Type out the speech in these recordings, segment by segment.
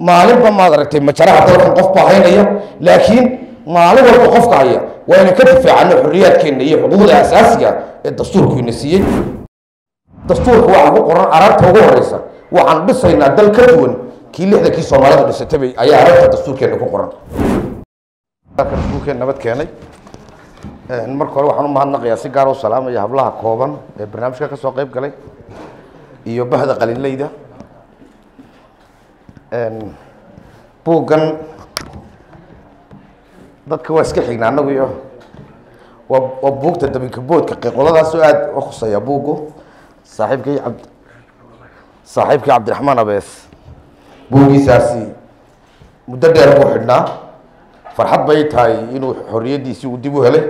maalinba maad aragtay majaraha dalkan qof baa haynaya laakiin maalin walba qofka haya waa inaan ka difaacano xorriyaadkeenna iyo xuquuqda asaasiga ee dastuurku ina siiyey dastuurka waxaa ku qoran aragta ugu horeysa waxaan dhisaynaa dal ka duwan kii lixdankii soomaalidu dhisatay ayaa aragta dastuurkeena ku qoran dastuurkeen nabad keenay marka hore waxaan u mahadnaqayaa si gaar u salaamaya hablaha kooban ee barnaamijka ka soo qayb galay iyo bahda qalinleyda buuggan dadka waa iska xignaa annagu iyo waa waa buugta dabinka boodka qiiqoladaasoo aada u khuseeya buuggu saaxiibkii cabd saaxiibkii cabdiraxmaan abees buuggiisaasi muddo dheer buu xidhnaa farxad bay tahay inuu xorriyaddiisii uu dib u helay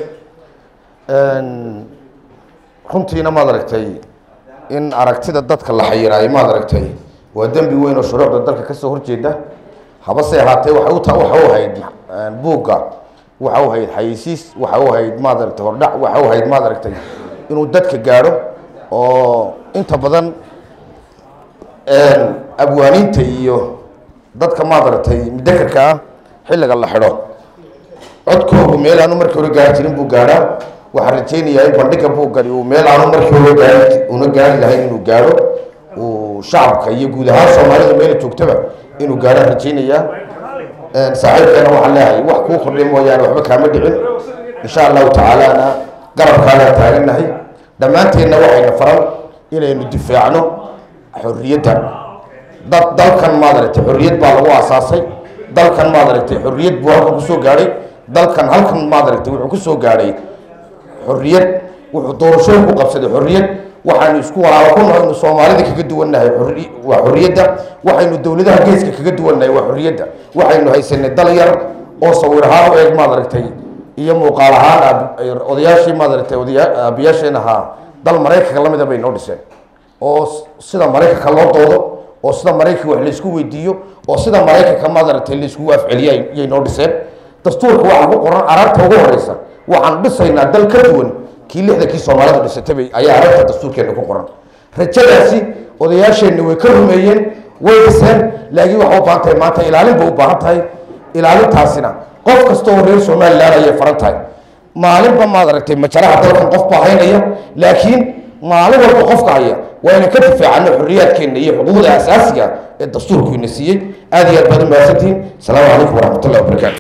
runtiina maad aragtay in aragtida dadka la xayiraayo maad aragtay waa dembi weyn oo shuruucda dalka kasoo horjeeda habase ahaatee waxa uta waxa u ahayd buugga waxa u ahayd xayeysiis waxa u ahayd maad aragtay hordhac waxa u ahayd maad aragtay inuu dadka gaadho oo inta badan abwaaniinta iyo dadka maad aragtay mudakarka ah xilliga la xidho codkoogu meel aanu markii hore gaari jirin buu gaadhaa waxaan rajaynayaa in bandhiga buuggani uu meel aanu markii hore gaari una gaari lahayn inuu gaadho uu shacabka iyo guud ahaan soomaalida meela joogtaba inuu gaadhaan rajaynayaa saaxiibkeena waxaan leehay wax kuu kordhay mooyaane waxba kaama dhicin insha allahu tacaalana garabkaagaan taagannahay dhammaanteenna waxayna faran inaynu difaacno xorriyadda dad dalkan maad aragtay xorriyad baa lagu aasaasay dalkan maad aragtay xorriyad buu halkan kusoo gaadhay dalkan halkan maad aragtay wuxuu kusoo gaadhay xorriyad wuxuu doorashooyin ku qabsaday xorriyad waxaynu isku walaalo ku nahay soomaalida kaga duwannahay xorri waa xorriyadda waxaynu dowladaha geeska kaga duwannahay waa xorriyadda waxaynu haysanay dal yar oo sawir ahaan u eeg maad aragtay iyo muuqaal ahaan odayaashii maad aragtay odaya aabiyaasheen ahaa dal maraykanka lamida bay noo dhiseen oo sida maraykanka loo doodo oo sida maraykanka wax laysku weydiiyo oo sida maraykanka maad aragtay layskugu afceliya yay noo dhiseen dastuurka waxaa ku qoran aragta ugu horeysa waxaan dhisaynaa dal ka duwan kii lixdankii soomaalidu dhisatay ayaa aragta dastuurkeena ku qoran rajadaasi odayaasheenna way ka rumeeyeen way dhiseen laakiin waxay u baahan tahay maanta ilaalin bay u baahan tahay ilaalintaasina qof kasta oo reer somalilan ayay faran tahay maalinba maad aragtay majaraha dalkan qof baa haynaya laakiin maalin walba qofka haya waa inaan ka difaacano xorriyaadkeenna iyo xuquuqda asaasiga ee dastuurku ina siiyey aad iyo aad baad u mahadsantihiin asalaamu calaykum waraxmat ullahi wabarakatu